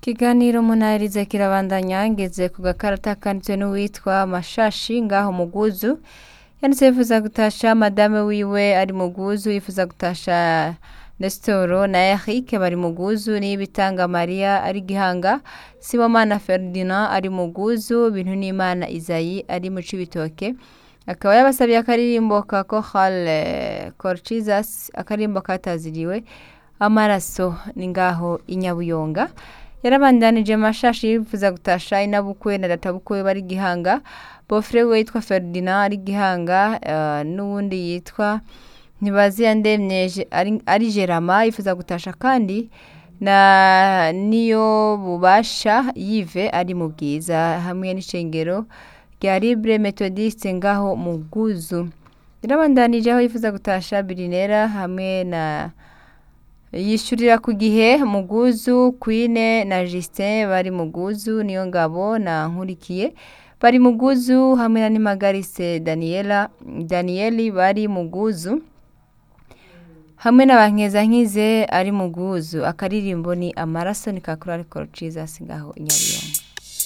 Ikiganiro munahirize kirabandanya ngeze ku gakarata kanditswe n'uwitwa Mashashi ngaho Muguzu yanditse yifuza gutasha madame wiwe ari Muguzu yifuza gutasha Nesitoro na Eric bari Muguzu n'ibitanga Maria ari Gihanga Sibomana Ferdinand ari Muguzu bintu n'Imana Isayi ari mu Cibitoke akaba yabasabiye akaririmbo ka Chorale Corchizas akaririmbo kataziriwe amaraso ni ngaho inyabuyonga yarabandanije mashashi yifuza gutasha inabukwe na databukwe bari gihanga bofre we yitwa Ferdinand ari gihanga uh, n'uwundi yitwa ntibaziya ndemye ari, ari Gerama yifuza gutasha kandi na niyo bubasha yive ari mu bwiza hamwe n'icengero rya Libre Methodiste ngaho mu Guzu yarabandanije aho yifuza gutasha Birinera hamwe na yishyurira ku gihe muguzu kwine na Justin bari muguzu niyo ngabo na nkurikiye bari muguzu hamwe na nimagarise Daniela Danieli bari muguzu hamwe n'abankeza nkize ari muguzu akaririmbo ni amaraso ni kakura ariko ciza singaho inyabiyonga